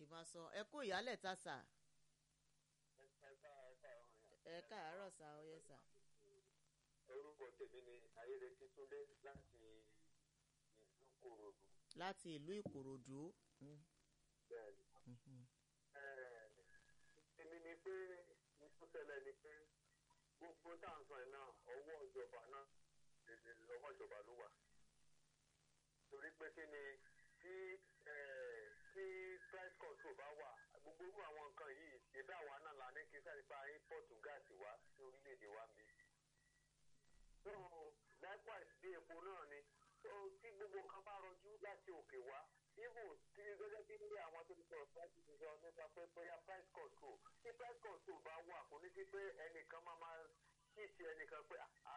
máa sọ ẹ kú ìyálẹ̀ ta sà ẹ káàárọ̀ sà ó yẹ sà. orúkọ tèmi ni ayédètí túndé láti ìlú kòròdú láti ìlú ìkòròdú. Mm, bẹ́ẹ̀ni. mhm. èmi ni pé ìtúsẹ̀lẹ̀ ni pé gbogbo táǹsán ẹ̀ náà ọwọ́ ìjọba náà lè lọ́wọ́ ìjọba ló wà. torí pé kí ni tí eh, tí price control bá wà gbogbo irú àwọn nǹkan yìí ṣèbí àwa náà la ní kí sáré pa import gáàsì wá sí orílẹ̀-èdè wa bí. so likewise bí epo náà ni so tí gbogbo nǹkan bá rọjú láti òkè wá even tí gẹ́gẹ́ bí ní àwọn tó ti sọ̀rọ̀ price ti sọ nípa pé bóyá price control tí price control bá wà kò ní sí pé ẹnìkan máa máa ṣíìtì ẹnìkan pé